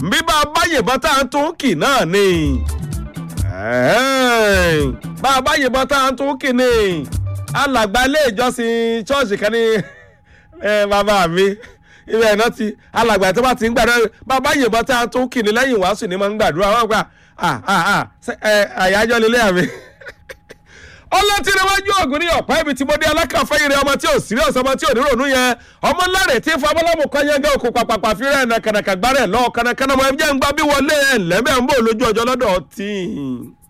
bí bá a bá yìnbọn tá à ń tún kì náà ni bá a bá yìnbọn tá à ń tún kì ni alàgbà ilé ìjọsìn ṣọ́ọ̀ṣì kan ní bàbá mi ibẹ̀ náà ti alàgbà tó bá ti ń gbàdúrà bàbá yìnbọn tá à ń tún kì ni lẹ́yìn wàásù ni máa ń gbàdúrà wọ́n gbà àyájọ́ lélẹ́ àmì ọlọ́tí níwájú ògùn ní ọ̀pá ibi tí mo dé alákàfẹ́yìn rẹ ọmọ tí ò sírí ọ̀sán ọmọ tí ò ní rònú yẹn ọmọ ńláre tí fún abọ́lámù kan yẹn gẹ́ òkú pàpàpà fi rẹ̀ nàkànàkà gbárẹ̀ lọ́ọ̀ kànàkànà mọ̀ ẹ̀ jẹ́ ń gbá bí wọlé ẹ̀ lẹ́mẹ̀ ń bò lójú ọjọ́ lọ́dọ̀ tí.